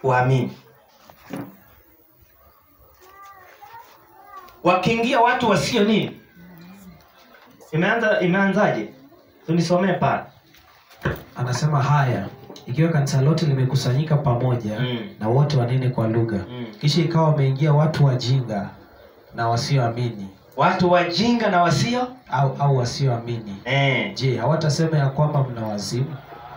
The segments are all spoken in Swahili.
waamini wakiingia watu wasio nini imeanza imeanzaje tunisomee pale anasema haya ikiwa kanisa lote limekusanyika pamoja Mm. na wote wanene kwa lugha Mm. kisha ikawa wameingia watu wajinga na wasioamini watu wajinga na wasio au, au wasioamini eh. je hawatasema ya kwamba mna wazimu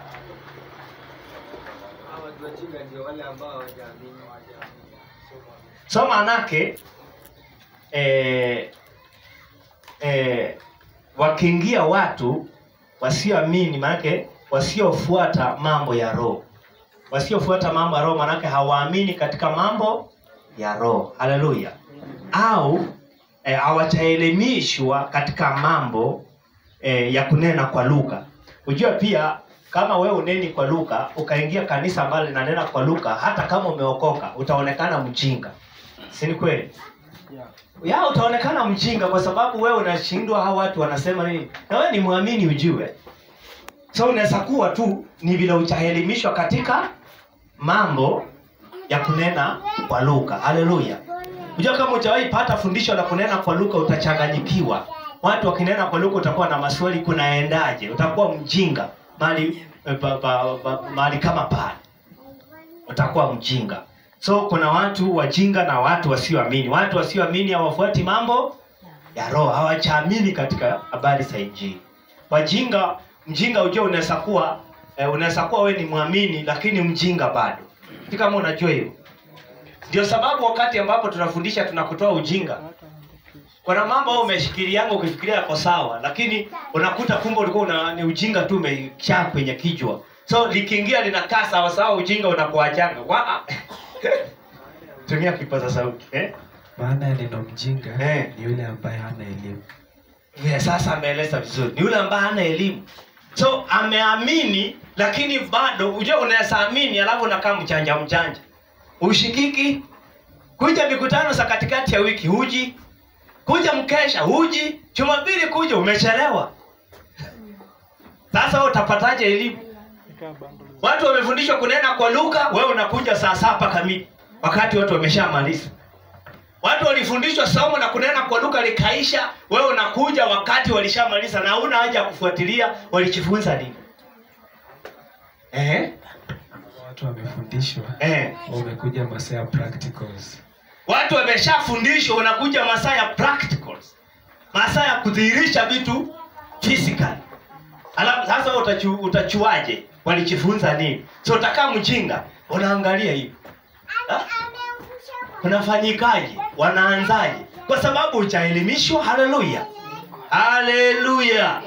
so maanake eh, eh, wakiingia watu wasioamini maanake wasiofuata mambo ya roho wasiofuata mambo ya roho maanake hawaamini katika mambo ya roho haleluya au eh, hawataelimishwa katika mambo eh, ya kunena kwa lugha hujua pia kama wewe uneni kwa lugha ukaingia kanisa ambalo linanena kwa lugha hata kama umeokoka utaonekana mjinga si ni kweli ya utaonekana mjinga kwa sababu wewe unashindwa hao watu wanasema nini na wewe ni mwamini ujue so unaweza kuwa tu ni vile utaelimishwa katika mambo ya kunena kwa lugha haleluya unajua kama utawahi pata fundisho la kunena kwa lugha utachanganyikiwa watu wakinena kwa lugha utakuwa na maswali kunaendaje utakuwa mjinga mali pa, pa, pa, mahali kama pale utakuwa mjinga so kuna watu wajinga na watu wasioamini watu wasioamini hawafuati mambo ya roho hawachaamini katika habari za injili wajinga mjinga ujua unaweza kuwa eh, unaweza kuwa we ni mwamini lakini mjinga bado si kama unajua hiyo ndio sababu wakati ambapo tunafundisha tunakutoa ujinga kuna mambo au umeshikilianga ukifikiria yako sawa lakini unakuta kumbe ulikuwa una, ni ujinga tu umechaa kwenye kichwa so likiingia linakaa sawa sawa ujinga unakuachanga Wa- tumia kipaza sauti eh? maana ya neno mjinga Eh. ni yule ambaye hana elimu yeah, sasa ameeleza vizuri ni yule ambaye hana elimu so ameamini lakini bado ujua unaweza amini alafu unakaa mchanja mchanja ushikiki kuja mikutano za katikati ya wiki huji kuja mkesha huji jumapili kuja umechelewa sasa wewe utapataje elimu watu wamefundishwa kunena kwa lugha wewe unakuja saa saba kamili wakati watu wameshamaliza watu walifundishwa somo na kunena kwa lugha likaisha wewe unakuja wakati walishamaliza na una haja ya kufuatilia walijifunza nini eh? watu wamefundishwa Eh. wamekuja masaa ya practicals watu wameshafundishwa unakuja masaa ya practicals masaa ya kudhihirisha vitu physical alafu sasa wewe utachu, utachuaje walijifunza nini so utakaa mjinga unaangalia hivi Ha? kunafanyikaje wanaanzaje kwa sababu uchaelimishwa haleluya haleluya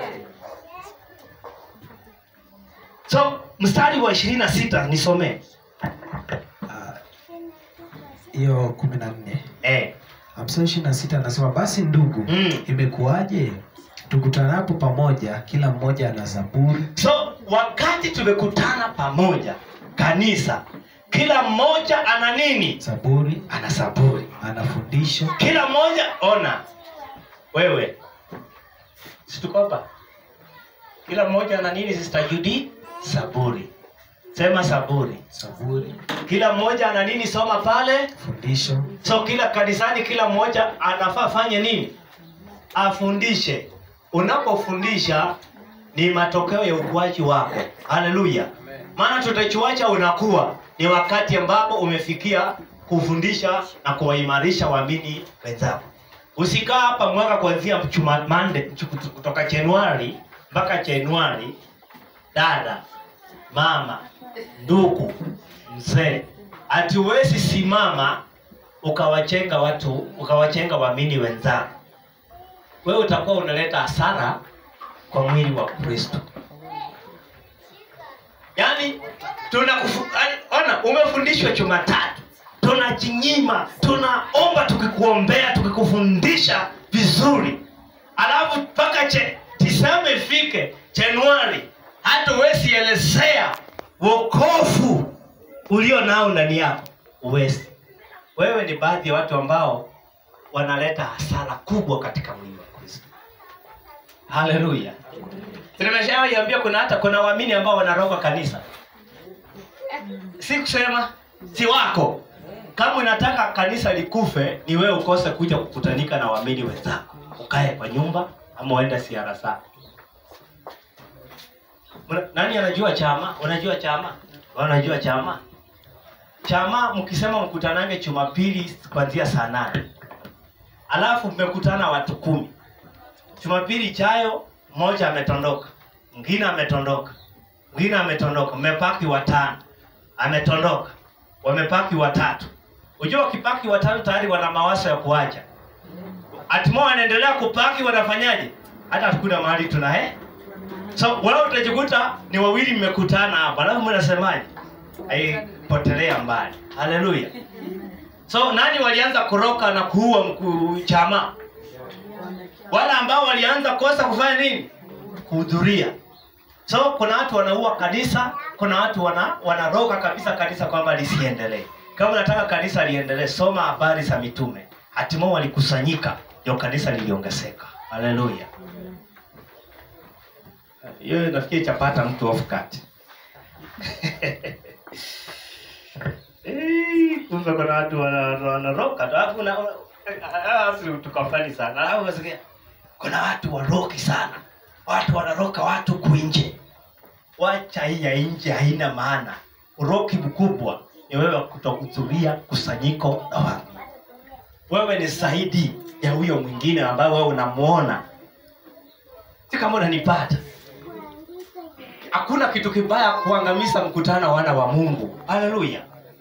so mstari wa ishirini na sita nisomee Ah, hiyo kumi na nne eh. hamsini ishirini na sita anasema basi ndugu Mm. imekuwaje tukutanapo pamoja kila mmoja ana zaburi so wakati tumekutana pamoja kanisa kila mmoja ana nini zaburi ana saburi ana fundisho kila mmoja ona wewe situkopa kila mmoja ana nini sister Judy saburi sema saburi zaburi kila mmoja ana nini soma pale fundisho so kila kanisani kila mmoja anafaa fanye nini afundishe unapofundisha ni matokeo ya ukuaji wako haleluya maana tutachuacha unakuwa ni wakati ambapo umefikia kufundisha na kuwaimarisha waamini wenzako usikaa hapa mwaka kuanzia chuma- mande chuku- kutoka januari mpaka januari dada mama ndugu mzee hatuwezi simama ukawachenga watu ukawachenga waamini wenzako wewe utakuwa unaleta hasara kwa mwili wa kristo yaani tunakufu- yaani, ona umefundishwa jumatatu tunajinyima tunaomba tukikuombea tukikufundisha vizuri alafu mpaka che- disemba ifike januari hata huwezi elezea wokovu ulio nao ndani yako uwezi wewe ni baadhi ya watu ambao wanaleta hasara kubwa katika mwili wa kristo haleluya nimeshawaiambia kuna hata kuna waamini ambao wanaroga kanisa si kusema si wako kama unataka kanisa likufe ni wewe ukose kuja kukutanika na waamini wenzako ukae kwa nyumba ama uende siara zako Mna- nani anajua chama unajua chama Wewe unajua chama chama mkisema mkutanange jumapili kuanzia saa nane alafu mmekutana watu kumi jumapili ijayo mmoja ametondoka mwingine ametondoka mwingine ametondoka mmepaki watano ametondoka wamepaki watatu ujua wakipaki watatu tayari wana mawazo ya kuacha atimo wanaendelea kupaki wanafanyaje hata hakuna mahali tuna eh? so wewe utajikuta ni wawili mmekutana hapa alafu mnasemaje aipotelea mbali haleluya so nani walianza kuroka na kuua mkuu chama wale ambao walianza kosa kufanya nini kuhudhuria so kuna watu wanaua kanisa kuna watu wana wanaroga kabisa kanisa kwamba lisiendelee kama unataka kanisa liendelee soma habari za mitume hatimaye walikusanyika ndio kanisa liliongezeka haleluya hiyo nafikiri itapata mtu off cut Eh, kumbe kuna watu wana- wanaroka tu, alafu na- alafu tukafani sana alafu unasikia, kuna watu waroki sana watu wanaroka watu kuinje wacha hii ya nje haina maana uroki mkubwa ni wewe kutokuhudhuria kusanyiko la watu wewe ni zaidi ya huyo mwingine ambaye wewe unamuona si kama unanipata hakuna kitu kibaya kuangamiza mkutano wa wana wa mungu haleluya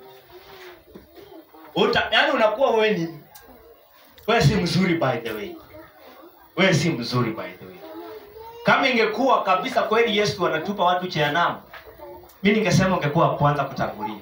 Uta, yani unakuwa wewe ni wewe si mzuri by the way wewe si mzuri by the way kama ingekuwa kabisa kweli yesu anatupa watu jehanamu mi ningesema ungekuwa wa kwanza kutangulia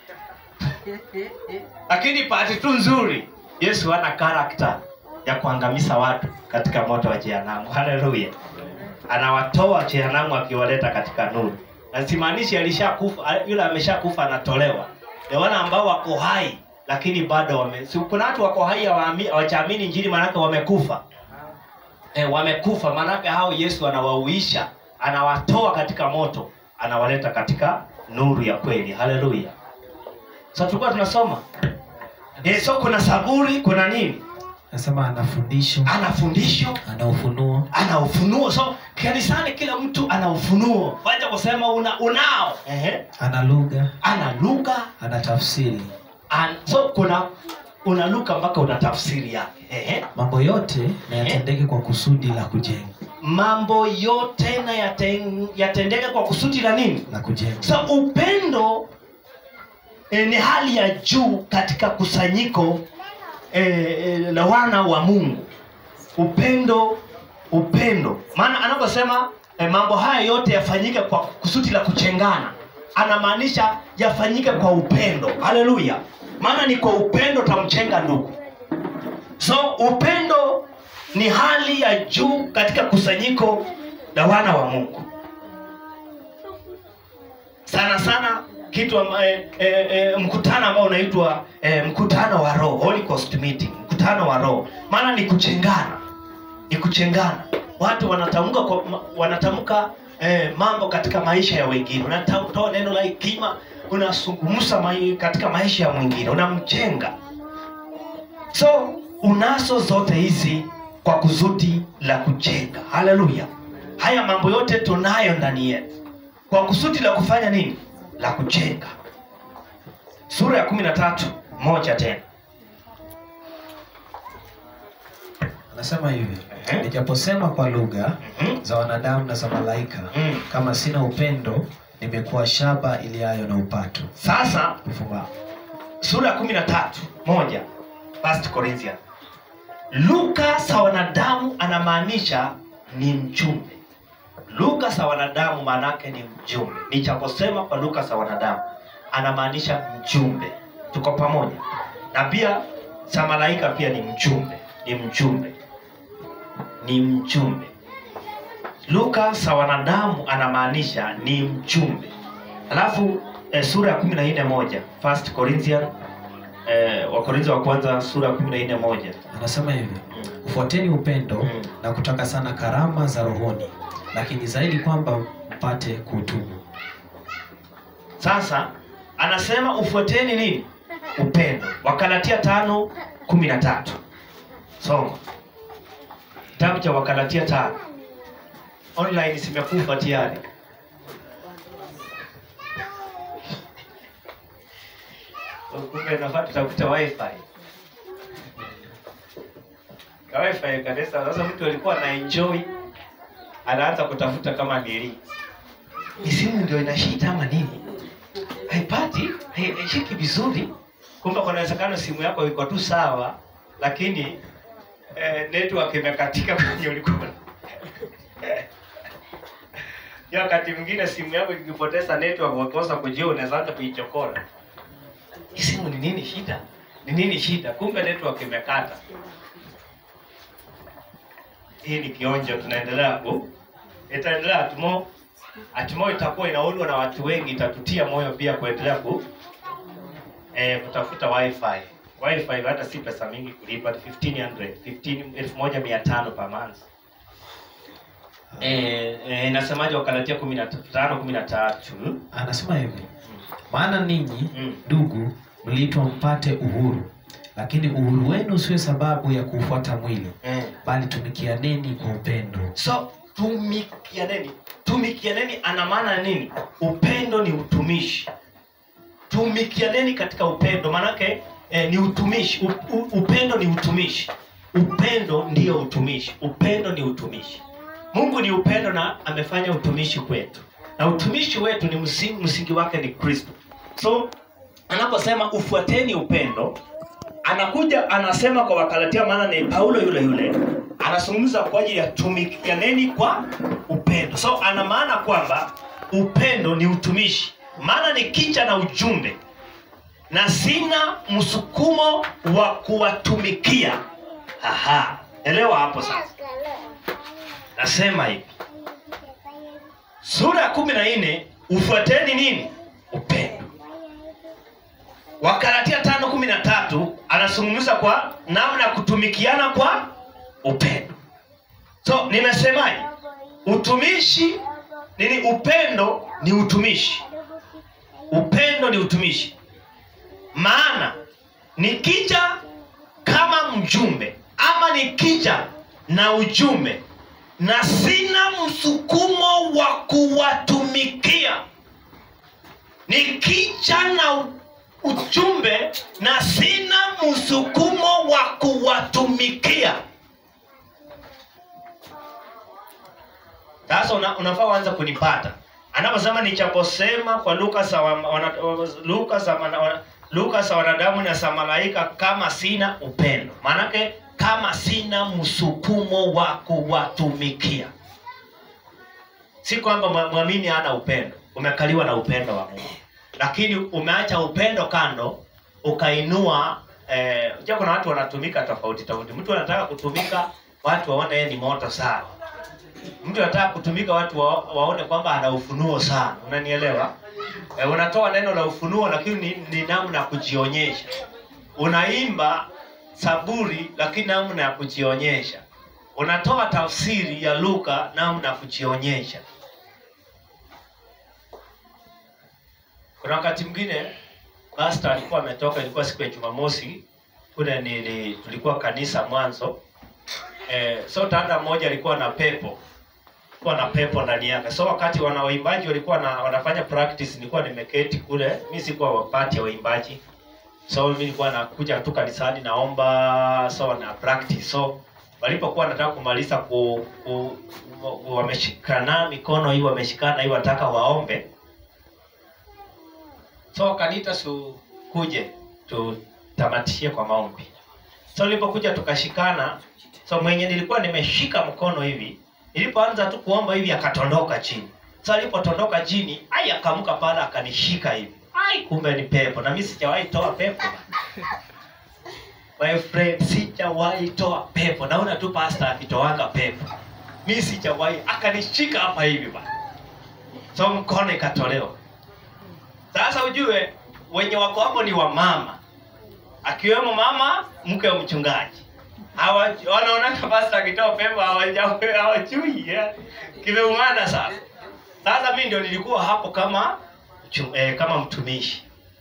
lakini pati tu nzuri yesu hana karakta ya kuangamiza watu katika moto wa jehanamu haleluya anawatoa jehanamu akiwaleta katika nuru na simaanishi alishakufa yule ameshakufa anatolewa ni wale ambao wako hai lakini bado wame si kuna watu wako hai hawaami- hawajaamini injili maanake wamekufa e, wamekufa maanake hao yesu anawauisha anawatoa katika moto anawaleta katika nuru ya kweli haleluya so tulikuwa tunasoma e, so kuna saburi kuna nini nasema ana fundisho ana fundisho ana ufunuo ana ufunuo so kanisani kila mtu ana ufunuo wacha kusema una unao Ehe. ana lugha ana lugha ana tafsiri an, so kuna una lugha mpaka una tafsiri yake Ehe. mambo yote na yatendeke kwa kusudi la kujenga mambo yote na yaten, yatendeke kwa kusudi la nini la kujenga so upendo e, ni hali ya juu katika kusanyiko e, e, la wana wa mungu upendo upendo maana anaposema e, mambo haya yote yafanyike kwa kusudi la kuchengana anamaanisha yafanyike kwa upendo haleluya maana ni kwa upendo tamchenga ndugu so upendo ni hali ya juu katika kusanyiko la wana wa mungu sana sana kitu amba, e, e, e, mkutano ambao unaitwa e, mkutano wa roho Holy Ghost meeting mkutano wa roho maana ni kuchengana ni kuchengana watu wanatamka kwa, ma- wanatamka eh, mambo katika maisha ya wengine unatoa neno la hekima unazungumza mai, katika maisha ya mwingine unamjenga so unazo zote hizi kwa kusudi la kujenga haleluya haya mambo yote tunayo ndani yetu kwa kusudi la kufanya nini la kujenga sura ya kumi na tatu moja tena anasema hivi Ehe. nijaposema kwa lugha Mhm. za wanadamu na za malaika Mm. kama sina upendo nimekuwa shaba iliayo na upato sasa upumbavu sura ya kumi na tatu moja First Corinthians. Luka za wanadamu anamaanisha ni mjumbe. Luka za wanadamu maanake ni mjumbe. Nichaposema kwa Luka za wanadamu anamaanisha mjumbe. Tuko pamoja, na pia za malaika pia ni mjumbe, ni mjumbe, ni mjumbe. Luka za wanadamu anamaanisha ni mjumbe. Alafu eh, sura ya kumi na nne moja First Corinthians eh, Wakorintho wa kwanza sura ya kumi na nne moja anasema hivi ufuateni upendo Mm. na kutaka sana karama za rohoni lakini zaidi kwamba mpate kutubu Sasa anasema ufuateni nini upendo wakalatia tano kumi na tatu soma kitabu cha wakalatia tano online zimekufa tayari kumbe nafaa tutafuta wifi Ka wifi kanisa sasa mtu alikuwa na enjoy anaanza kutafuta kama nili ni simu ndio ina shida ama nini haipati hai- haishiki vizuri kumbe kuna uwezekano simu yako iko tu sawa lakini eh, network imekatika kwenye ulikuwa ya wakati mwingine simu yako ikipoteza network wakosa kujua unaweza anza kuichokora hii simu ni nini shida ni nini shida kumbe network imekata hii ni kionjo tunaendelea ku itaendelea hatumo hatumo itakuwa inaundwa na watu wengi itatutia moyo pia kuendelea ku eh, kutafuta wifi wifi hata si pesa mingi kulipa ni 1500 15 1500 per month eh, eh, inasemaje wakalatia 15 13 anasema hivi maana ninyi Mm. ndugu mliitwa mpate uhuru lakini uhuru wenu usiwe sababu ya kuufuata mwili eh. bali tumikianeni kwa upendo so tumikianeni tumikianeni ana maana nini upendo ni utumishi tumikianeni katika upendo maanake eh, ni utumishi u, u, upendo ni utumishi upendo ndiyo utumishi upendo ni utumishi mungu ni upendo na amefanya utumishi kwetu na utumishi wetu ni msingi, msingi wake ni kristo so anaposema ufuateni upendo anakuja anasema kwa wakalatia maana ni paulo yule yule anazungumza kwa ajili ya tumikianeni kwa upendo so ana maana kwamba upendo ni utumishi maana ni kicha na ujumbe na sina msukumo wa kuwatumikia aha elewa hapo sasa nasema hivi sura ya kumi na nne ufuateni nini upendo wakalatia tano kumi na tatu anazungumza kwa namna ya kutumikiana kwa upendo so nimesemaje utumishi nini upendo ni utumishi upendo ni utumishi maana nikija kama mjumbe ama nikija na ujumbe na sina msukumo wa kuwatumikia nikija na u- ujumbe na sina msukumo wa kuwatumikia sasa una, unafaa uanze kunipata anaposema nichaposema kwa luka za wa- wana- luka za mana- wana- luka za wanadamu na za malaika kama sina upendo maanake kama sina msukumo wa kuwatumikia si kwamba mwa- mwamini hana upendo umekaliwa na upendo wa mungu lakini umeacha upendo kando ukainua eh, unajua kuna watu wanatumika tofauti tofauti mtu anataka kutumika watu waone yeye ni moto sana mtu anataka kutumika watu wa, waone kwamba ana ufunuo sana unanielewa e, unatoa neno la ufunuo lakini ni, ni namna ya kujionyesha unaimba saburi lakini namna ya kujionyesha unatoa tafsiri ya luka namna ya kujionyesha kuna wakati mwingine pastor alikuwa ametoka ilikuwa siku ya jumamosi kule nili tulikuwa kanisa mwanzo eh, so tanda mmoja alikuwa na pepo kuwa na pepo ndani yake so wakati wana waimbaji walikuwa na, wanafanya practice nilikuwa nimeketi kule mi sikuwa wapati ya waimbaji so mi nilikuwa nakuja tu kanisani naomba so na practice so walipokuwa nataka kumaliza ku, ku, ku, wameshikana mikono hii wameshikana hii wataka waombe so wakaniita su kuje tutamatishie kwa maombi so nilipokuja tukashikana so mwenye nilikuwa nimeshika mkono hivi nilipoanza tu kuomba hivi akatondoka chini so alipotondoka chini ai akaamka pale akanishika hivi ai kumbe ni pepo na mi sijawahi toa pepo my friend sijawahi toa pepo naona tu pasta akitoanga pepo mi sijawahi akanishika hapa hivi bana so mkono ikatolewa sasa ujue wenye wako hapo ni wamama akiwemo mama mke wa mchungaji Hawa- wanaonana pasta akitoa pepo hawaja- hawajui yeah. kimeumana sasa sasa mi ndio nilikuwa hapo kama mchu- eh, kama mtumishi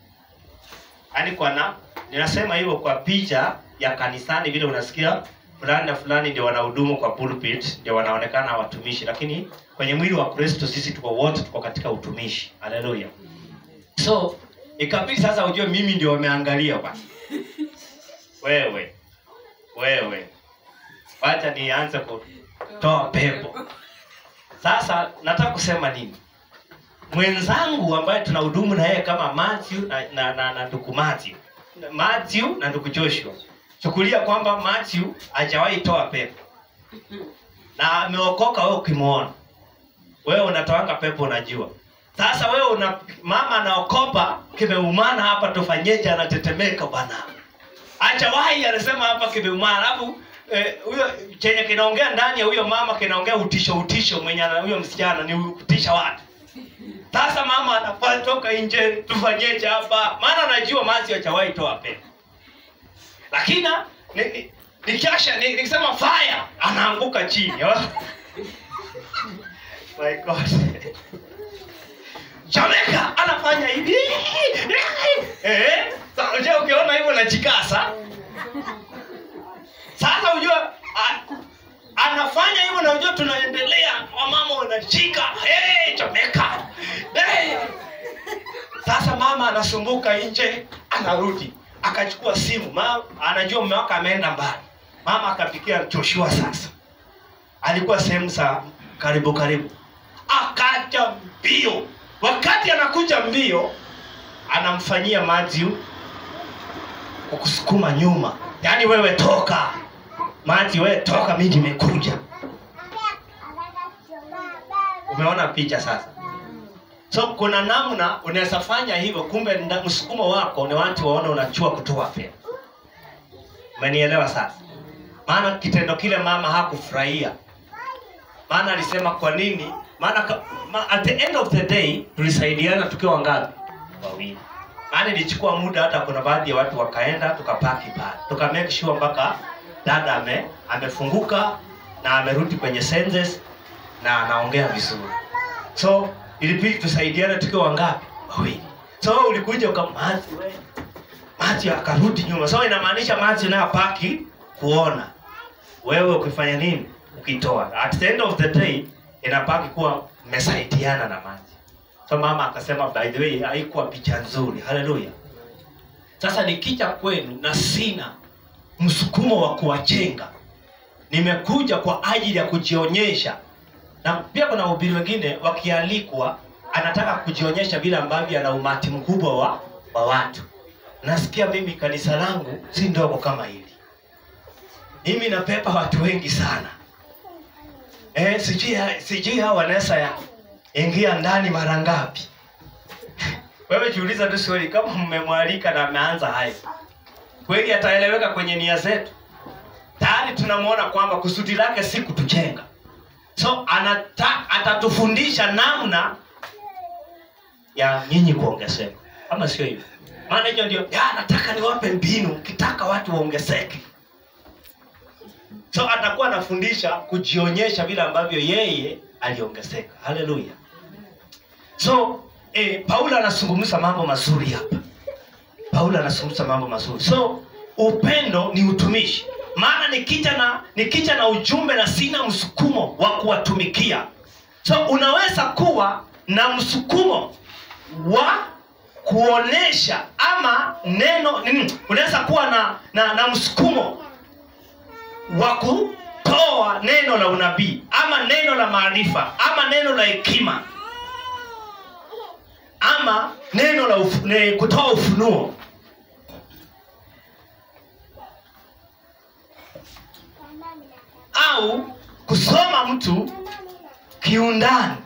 yaani kwa na ninasema hivyo kwa picha ya kanisani vile unasikia fulani na fulani ndio wanahudumu kwa pulpit ndio wanaonekana watumishi lakini kwenye mwili wa kristo sisi tuko wote tuko katika utumishi haleluya so ikabidi sasa ujue mimi ndio wameangalia bwana wewe wewe wacha nianze kutoa pepo sasa nataka kusema nini mwenzangu ambaye tunahudumu na yeye kama Matthew na, na, na, na ndugu Matthew Matthew na ndugu Joshua chukulia kwamba Matthew hajawahi toa pepo na ameokoka wewe ukimwona wewe unatoanga pepo unajua sasa wewe una mama anaokopa kimeumana hapa tufanyeje anatetemeka bwana hajawahi anasema hapa kimeumana alafu eh, huyo chenye kinaongea ndani ya huyo mama kinaongea utisho utisho mwenye ana- huyo msichana ni kutisha watu sasa mama anafaa toka nje tufanyeje hapa maana anajua mazi hajawahi toa pepo lakini na- ni- ni- nikiasha ni- nikisema fire anaanguka chini my god Jamaica anafanya hivi eh sasa unajua ukiona hivyo najikasa sasa unajua a- anafanya hivyo na unajua tunaendelea wamama wanashika hey, Jamaica hey. Sasa mama anasumbuka nje, anarudi akachukua simu mama, anajua mume wake ameenda mbali. Mama akapikia Joshua. Sasa alikuwa sehemu za karibu karibu, akaja mbio. Wakati anakuja mbio, anamfanyia Matthew kwa kusukuma nyuma, yaani wewe toka Matthew, wewe toka, mimi nimekuja. Umeona picha sasa? So kuna namna unaweza fanya hivyo, kumbe nda- msukumo wako ni watu waone unachua kutoa fedha. Umenielewa sasa? Maana kitendo kile mama hakufurahia, maana alisema kwa nini? Maana ka- ma, at the end of the day tulisaidiana tukiwa ngapi? Wawili. Maana ilichukua muda, hata kuna baadhi ya watu wakaenda, tukapaki pale, tuka make sure mpaka dada ame amefunguka na amerudi kwenye senses na anaongea vizuri so ilibidi tusaidiane tukiwa wangapi wawili so ulikuja ukamati mati akarudi nyuma so inamaanisha mati nayo paki kuona wewe ukifanya nini ukitoa at the end of the day inapaki kuwa mmesaidiana na maji so mama akasema by the way haikuwa picha nzuri haleluya sasa nikija kwenu na sina msukumo wa kuwajenga nimekuja kwa ajili ya kujionyesha na pia kuna wahubiri wengine wakialikwa anataka kujionyesha vile ambavyo ana umati mkubwa wa, wa watu nasikia mimi kanisa langu si ndogo kama hili mimi napepa watu wengi sana eh, sijui sijui hao wanaweza ya ingia ndani mara ngapi wewe jiuliza tu swali kama mmemwalika na ameanza hayo kweli ataeleweka kwenye nia zetu tayari tunamwona kwamba kusudi lake si kutujenga so anata, atatufundisha namna ya nyinyi kuongezeka ama sio hivyo maana hiyo ndio ya nataka niwape mbinu ukitaka watu waongezeke so atakuwa anafundisha kujionyesha vile ambavyo yeye aliongezeka haleluya so eh, paulo anazungumza mambo mazuri hapa paulo anazungumza mambo mazuri so upendo ni utumishi maana nikija na nikija na ujumbe na sina msukumo wa kuwatumikia so unaweza kuwa na msukumo wa kuonesha ama neno nini, unaweza kuwa na, na, na msukumo wa kutoa neno la unabii ama neno la maarifa ama neno la hekima ama neno la ufu, ne, kutoa ufunuo au kusoma mtu kiundani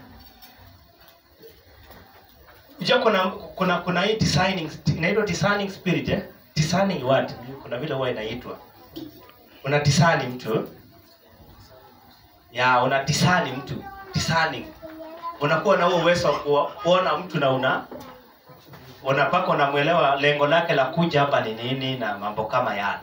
Unajua kuna kuna kuna hii designing inaitwa designing spirit eh? Designing what? Kuna vile huwa inaitwa. Una design mtu. Ya, una design mtu. Designing. Unakuwa na huo uwezo wa kuo- kuona mtu na una unapaka unamwelewa lengo lake la kuja hapa ni nini na mambo kama yale.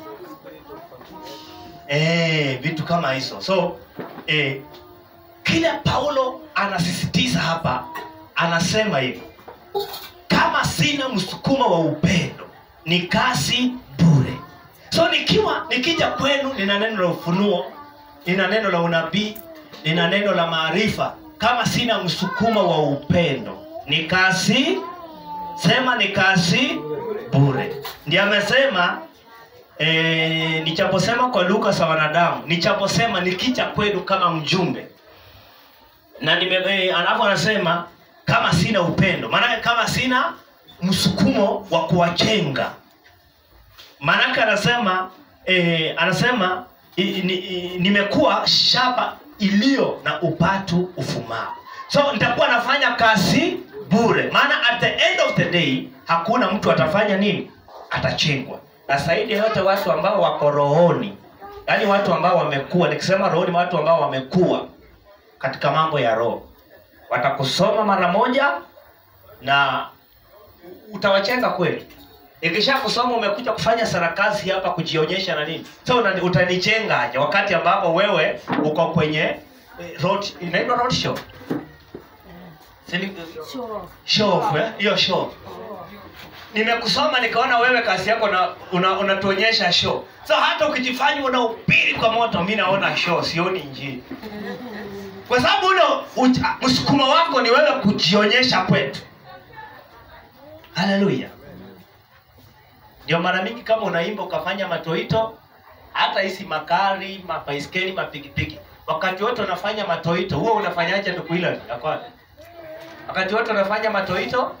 Eh, vitu kama hizo. So, eh, kile Paulo anasisitiza hapa, anasema hivi, kama sina msukumo wa upendo, ni kazi bure so nikiwa nikija kwenu nina neno la ufunuo nina neno la unabii nina neno la maarifa kama sina msukumo wa upendo ni kazi sema ni kazi bure ndiye amesema e, nichaposema kwa lugha za wanadamu nichaposema nikija kwenu kama mjumbe na nime, e, alafu anasema kama sina upendo maanake kama sina msukumo wa kuwajenga maanake anasema e, anasema i, ni, i, nimekuwa shamba iliyo na upatu ufumao so nitakuwa nafanya kazi bure maana at the end of the day hakuna mtu atafanya nini atachengwa na zaidi ya yote watu ambao wako rohoni yaani watu ambao wamekuwa nikisema rohoni watu ambao wamekuwa katika mambo ya roho watakusoma mara moja na utawachenga kweli ikisha kusoma umekuja kufanya sarakasi hapa kujionyesha na nini so una- utanichengaje wakati ambapo wewe uko kwenye eh, road inaitwa road show Sini- show eh? hiyo show nimekusoma nikaona wewe kazi yako na una- unatuonyesha show so hata ukijifanya unahubiri kwa moto mi naona show sioni njini kwa sababu ule ucha- msukumo wako ni wewe kujionyesha kwetu haleluya ndio mara mingi kama unaimba ukafanya matoito hata hizi magari mabaiskeli mapikipiki wakati wote unafanya matoito huo unafanyaje ndugu hilo yakwapi wakati wote unafanya matoito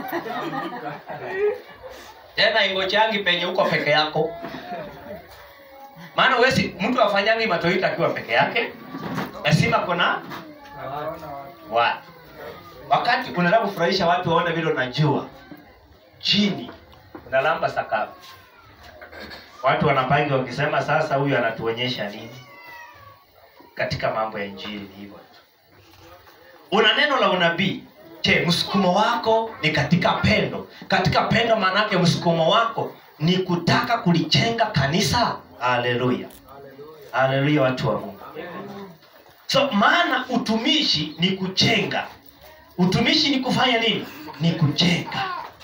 tena ingochangi penye uko peke yako maana wesi mtu afanyangi matoito akiwa peke yake lazima kuna watu wakati unataka kufurahisha watu waone vile unajua chini unalamba sakafu watu wanapangi wakisema sasa huyu anatuonyesha nini katika mambo ya injili ni hivyo tu una neno la unabii je msukumo wako ni katika pendo katika pendo maanake msukumo wako ni kutaka kulichenga kanisa haleluya haleluya watu wa mungu so maana utumishi ni kuchenga utumishi ni kufanya nini ni kujenga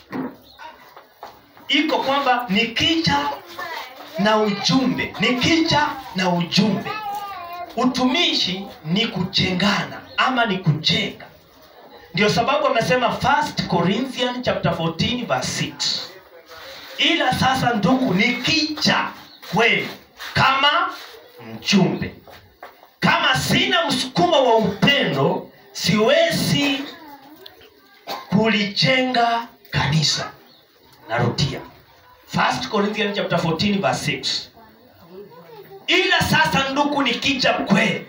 iko kwamba nikija na ujumbe nikija na ujumbe utumishi ni kujengana ama ni kujenga ndio sababu amesema 1 corinthian chapter 14 verse 6 ila sasa ndugu nikija kwenu kama mjumbe kama sina msukumo wa upendo siwezi kulijenga kanisa narudia 1 corinthians chapter 14 verse 6 ila sasa ndugu nikija kwenu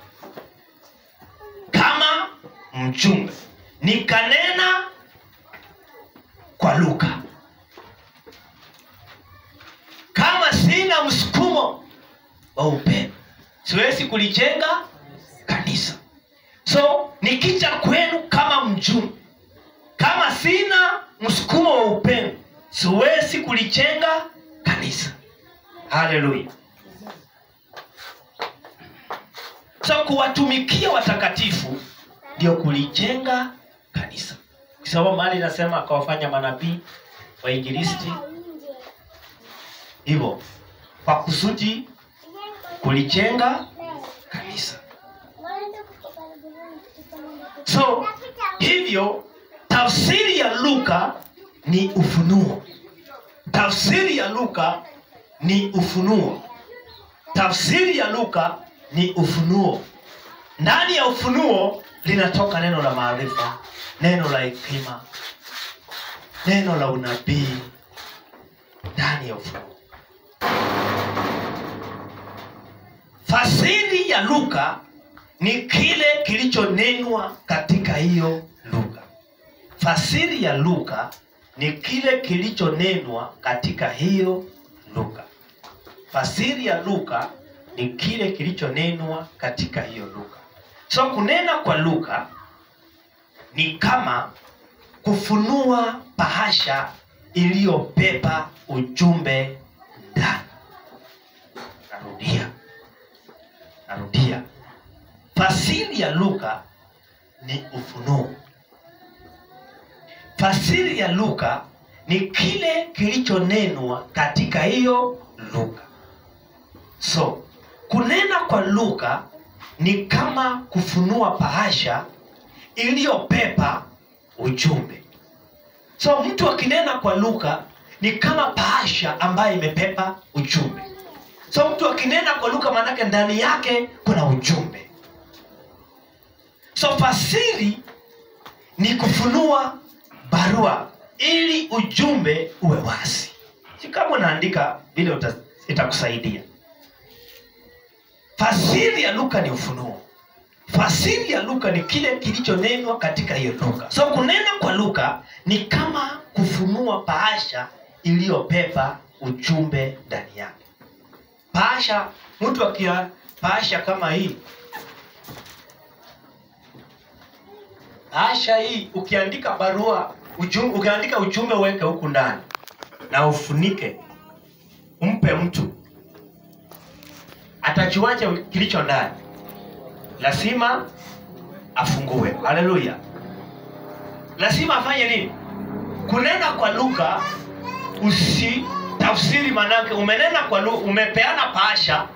kama mjumbe nikanena kwa lugha kama sina msukumo wa upendo siwezi kulijenga kanisa so nikija kwenu kama mjumbe kama sina msukumo wa upendo siwezi kulijenga kanisa haleluya so kuwatumikia watakatifu ndio kulijenga kanisa kisoma mali inasema akawafanya manabii wainjilisti hivyo kwa kusudi kulijenga kanisa so hivyo tafsiri ya luka ni ufunuo tafsiri ya luka ni ufunuo tafsiri ya luka ni ufunuo ndani ya ufunuo linatoka neno la maarifa neno la hekima neno la unabii ndani ya ufunuo fasiri ya luka ni kile kilichonenwa katika hiyo lugha fasiri ya luka ni kile kilichonenwa katika hiyo lugha fasiri ya luka ni kile kilichonenwa katika hiyo lugha so kunena kwa lugha ni kama kufunua bahasha iliyobeba ujumbe ndani narudia narudia fasiri ya lugha ni ufunuo fasiri ya lugha ni kile kilichonenwa katika hiyo lugha so kunena kwa lugha ni kama kufunua bahasha iliyopepa ujumbe so mtu akinena kwa lugha ni kama bahasha ambayo imepepa ujumbe so mtu akinena kwa lugha maanake ndani yake kuna ujumbe so fasiri ni kufunua barua ili ujumbe uwe wazi si kama unaandika vile uta- itakusaidia fasiri ya luka ni ufunuo fasiri ya luka ni kile kilichonenwa katika hiyo luka so kunena kwa luka ni kama kufunua bahasha iliyopepa ujumbe ndani yake bahasha mtu akia bahasha kama hii bahasha hii ukiandika barua ujumbe, ukiandika ujumbe uweke huku ndani na ufunike umpe mtu atajuaje kilicho ndani lazima afungue haleluya lazima afanye nini kunena kwa lugha usi tafsiri manake umenena kwa lugha umepeana pasha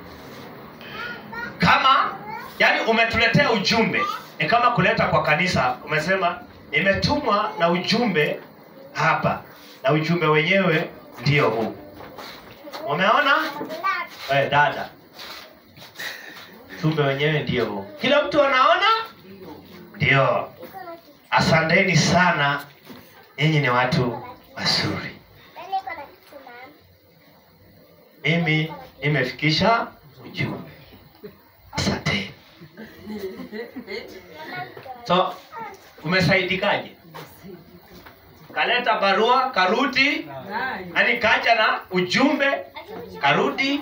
kama yani umetuletea ujumbe ni kama kuleta kwa kanisa umesema imetumwa na ujumbe hapa na ujumbe wenyewe ndio huu umeona eh, dada ujumbe wenyewe ndio huu kila mtu anaona ndio asanteni sana nyinyi ni watu wazuri mimi nimefikisha ujumbe asanteni so umesaidikaje kaleta barua karudi yani kaja na ujumbe karudi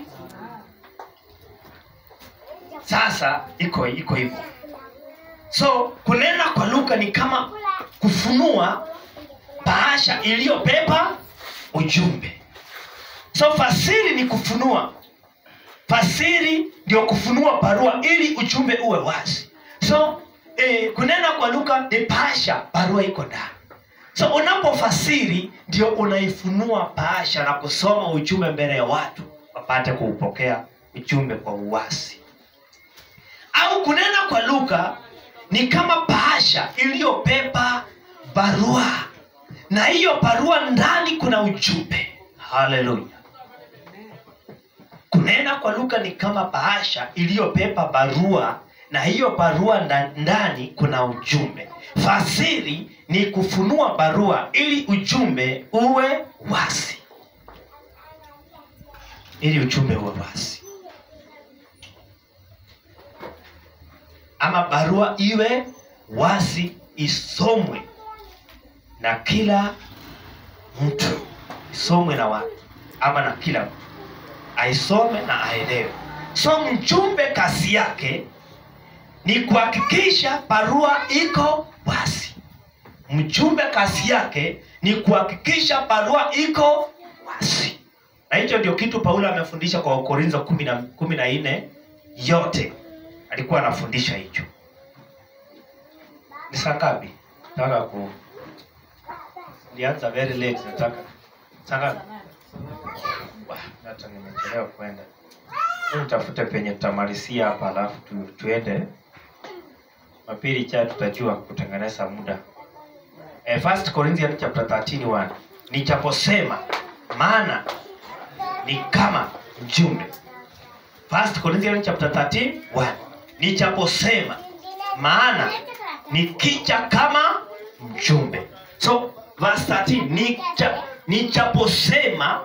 sasa iko iko hivyo so kunena kwa lugha ni kama kufunua bahasha iliyobeba ujumbe so fasiri ni kufunua fasiri ndio kufunua barua ili ujumbe uwe wazi so eh, kunena kwa lugha ni bahasha barua iko ndani so unapofasiri ndio unaifunua bahasha na kusoma ujumbe mbele ya watu wapate kuupokea ujumbe kwa uwasi au kunena kwa lugha ni kama bahasha iliyobeba barua na hiyo barua ndani kuna ujumbe haleluya kunena kwa lugha ni kama bahasha iliyobeba barua na hiyo barua nda- ndani kuna ujumbe fasiri ni kufunua barua ili ujumbe uwe wazi ili ujumbe uwe wazi ama barua iwe wazi isomwe na kila mtu isomwe na watu ama na kila mtu aisome na aelewe so mjumbe kazi yake ni kuhakikisha barua iko wazi mjumbe kazi yake ni kuhakikisha barua iko wazi na hicho ndio kitu paulo amefundisha kwa wakorintho kumi na kumi na nne yote alikuwa anafundisha hicho ni saa ngapi nataka ku nianza very late nataka saa ngapi Wah, hata nimechelewa kwenda Hebu tafute penye tutamalizia hapa alafu tu, tuende mapili cha tutajua kutengeneza muda eh, first Corinthians chapter 13 1 nichaposema maana ni kama mjumbe first Corinthians chapter 13 1 nichaposema maana nikija kama mjumbe so verse 13 nicha, nichaposema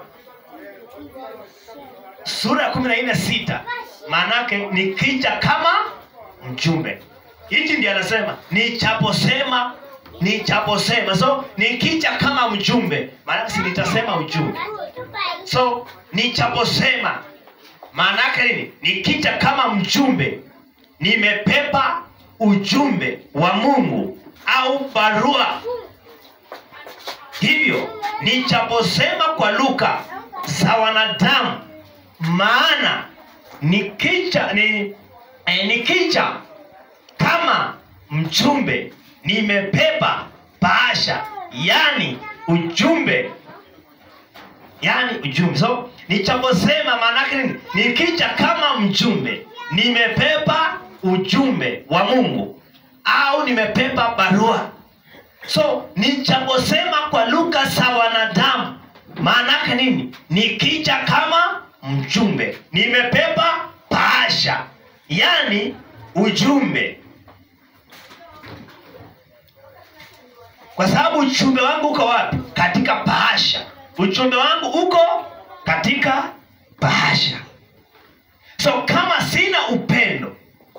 sura ya kumi na nne sita maanake nikija kama mjumbe hichi ndi anasema nichaposema nichaposema so nikija kama mjumbe maanake si nitasema ujumbe so nichaposema maanake nini nikija kama mjumbe nimepepa ujumbe wa mungu au barua hivyo nichaposema kwa lugha za wanadamu maana nikicha ni, eh, nikicha kama mjumbe nimepepa bahasha yani ujumbe yaani ujumbe so nichaposema maanake nini nikija kama mjumbe nimepepa ujumbe wa mungu au nimepepa barua so nichaposema kwa lugha za wanadamu maanake nini nikija kama mjumbe nimepepa paasha yaani ujumbe kwa sababu ujumbe wangu uko wapi katika bahasha ujumbe wangu uko katika bahasha so kama sina upendo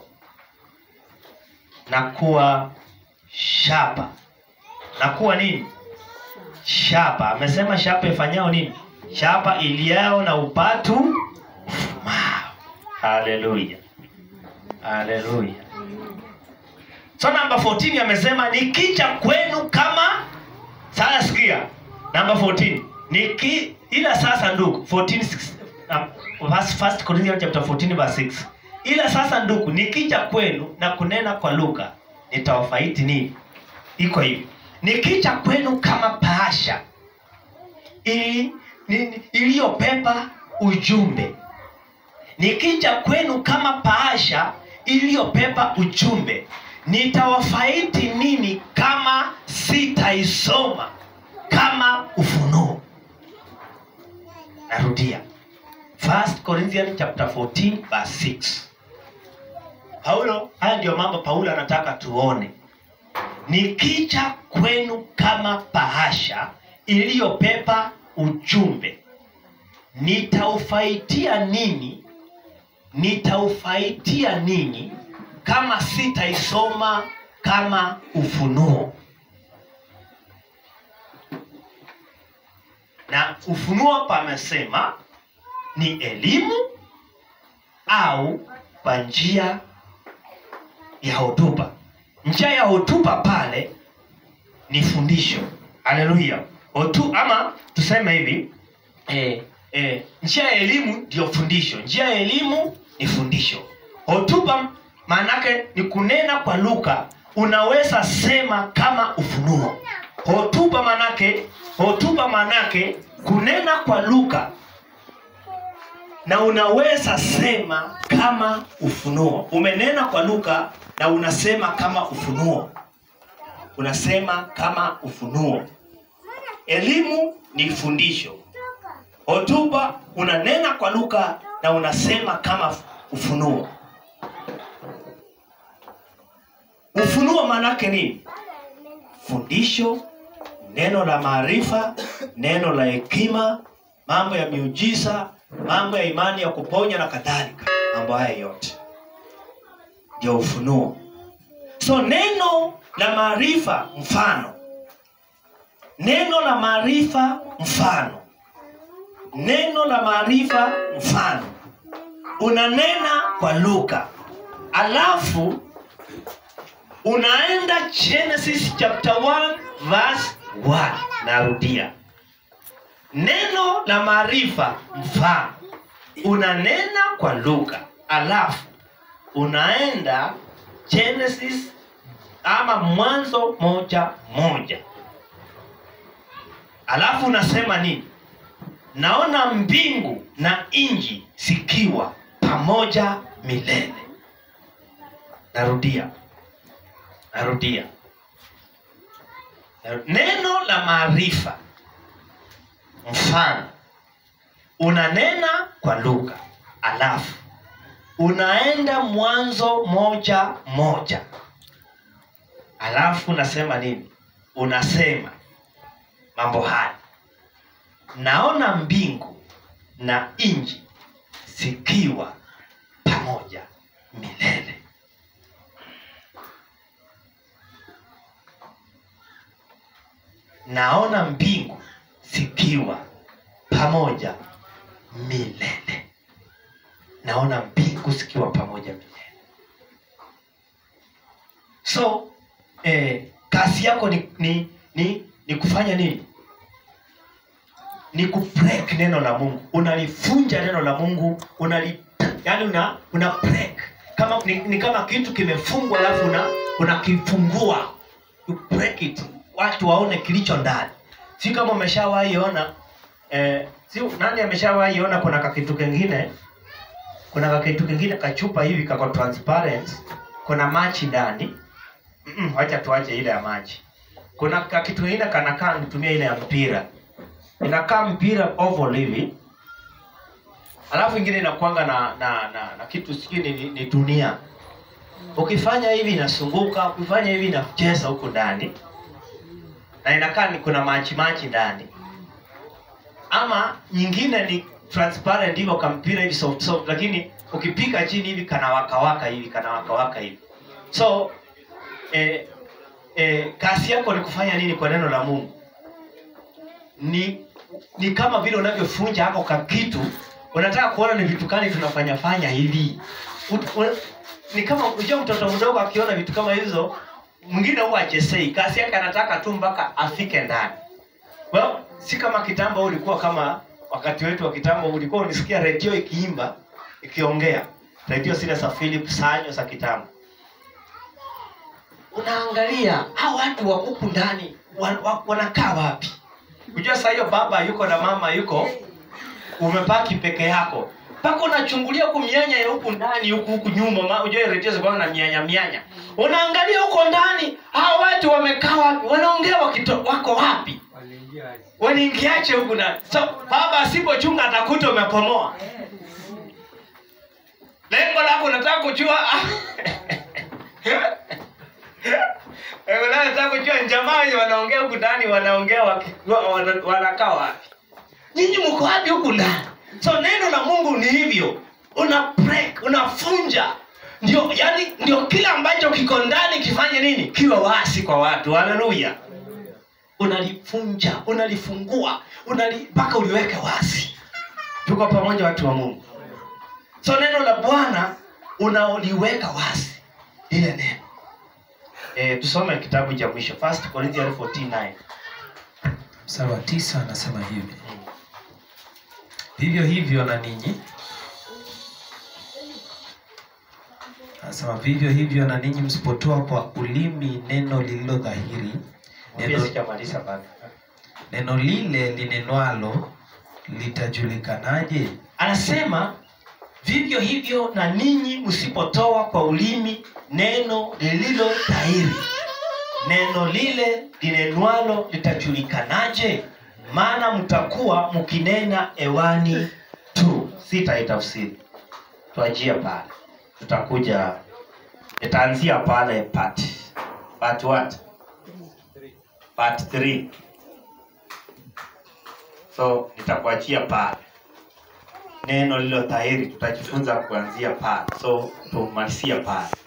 nakuwa shapa nakuwa nini shapa amesema shapa ifanyao nini shapa iliao na upatu ufumao haleluya haleluya so namba 14 amesema nikija kwenu kama sasa sikia namba 14 niki ila sasa ndugu 14 6, um, verse- first Corinthians chapter 14 verse 6 ila sasa ndugu nikija kwenu na kunena kwa lugha nitawafaiti nini iko hivi nikija kwenu kama bahasha ili- ni- iliyopepa ujumbe nikija kwenu kama bahasha iliyopepa ujumbe nitawafaiti nini kama sitaisoma kama ufunuo narudia 1 Corinthians chapter 14 verse 6 paulo haya ndiyo mambo paulo anataka tuone nikija kwenu kama bahasha iliyopepa ujumbe nitaufaitia nini nitaufaitia nini kama sitaisoma kama ufunuo na ufunuo pamesema ni elimu au kwa njia ya hotuba njia ya hotuba pale ni fundisho haleluya Hotu, ama tuseme hivi eh, eh, njia ya elimu ndio fundisho njia ya elimu ni fundisho hotuba maanake ni kunena kwa lugha unaweza sema kama ufunuo hotuba manake hotuba manake kunena kwa lugha na unaweza sema kama ufunuo umenena kwa lugha na unasema kama ufunuo unasema kama ufunuo elimu ni fundisho hotuba unanena kwa lugha na unasema kama ufunuo ufunuo maanake nini fundisho neno la maarifa neno la hekima mambo ya miujiza mambo ya imani ya kuponya na kadhalika mambo haya yote ndio ufunuo so neno la maarifa mfano neno la maarifa mfano neno la maarifa mfano unanena kwa lugha alafu unaenda genesis chapter 1 verse 1 narudia neno la maarifa mfano unanena kwa lugha alafu unaenda genesis ama mwanzo moja moja alafu unasema nini naona mbingu na nji zikiwa pamoja milele narudia narudia Naru- neno la maarifa mfano unanena kwa lugha alafu unaenda mwanzo moja moja alafu unasema nini unasema mambo haya naona mbingu na nji zikiwa pamoja milele naona mbingu zikiwa pamoja milele naona mbingu zikiwa pamoja milele so eh, kazi yako ni, ni, ni, ni kufanya nini ni kubreak neno la mungu unalifunja neno la mungu unali yani una, una break kama ni, ni kama kitu kimefungwa alafu una unakifungua you break it watu waone kilicho ndani si kama umeshawahi ona eh, si nani ameshawahi ona kuna kakitu kengine kuna kakitu kengine kachupa hivi kako transparent kuna machi ndani Mm-mm, wacha tuache ile ya maji kuna kakitu kengine kanakaa nitumia ile ya mpira inakaa mpira oval hivi alafu ingine inakuanga na na, na, na kitu sijui ni, ni, ni dunia ukifanya hivi inasunguka ukifanya hivi inacheza huku ndani na inakaa ni kuna machi machi ndani ama nyingine ni transparent hivyo kampira hivi soft soft lakini ukipika chini hivi kana waka waka hivi kana waka waka hivi so eh, eh, kazi yako ni kufanya nini kwa neno la mungu ni ni kama vile unavyofunja hako ka kitu unataka kuona ni vitu gani tunafanya fanya hivi Ut- u- ni kama unajua mtoto mdogo akiona vitu kama hizo mwingine huwa achesei kazi yake anataka tu mpaka afike ndani well, si kama kitambo ulikuwa kama wakati wetu wa kitambo ulikuwa unisikia redio ikiimba ikiongea redio zile za philip sanyo za kitambo unaangalia hao watu wa huku ndani wan, wa, wanakaa wapi unajua saa hiyo baba yuko na mama yuko umepaki peke yako mpaka unachungulia huku mianya ya huku ndani huku huku nyuma ma- unajua redio zilikuwa na mianya mianya unaangalia huko ndani hao watu wamekaa wapi wanaongea wakito, wako wapi waniingiache huku ndani so baba asipochunga atakuta umepomoa lengo lako unataka kujua Eh, unataka kujua jamaa wenye wanaongea huku ndani wanaongea waki- wa- wana- wanakaa wapi nyinyi mko wapi huku ndani so neno la mungu ni hivyo una break unafunja ndio yani ndio kile ambacho kiko ndani kifanye nini kiwe wasi kwa watu haleluya unalifunja unalifungua unali- mpaka uliweke wazi tuko pamoja watu wa mungu so neno la bwana unaoliweka wazi lile neno e, tusome kitabu cha mwisho 1 Corinthians 14:9 mstari wa tisa anasema hivi vivyo hivyo na ninyi anasema vivyo hivyo na ninyi msipotoa kwa ulimi neno lililo dhahiri Mwambie neno, sijamaliza bado neno lile linenwalo litajulikanaje anasema vivyo hivyo na ninyi msipotoa kwa ulimi neno lililo dhahiri neno lile linenwalo litajulikanaje maana mtakuwa mkinena ewani tu sitaitafsiri tuajia pale tutakuja itaanzia pale part part what part 3 so nitakuachia pale neno lilo dhahiri tutajifunza kuanzia pale so tumalizia pale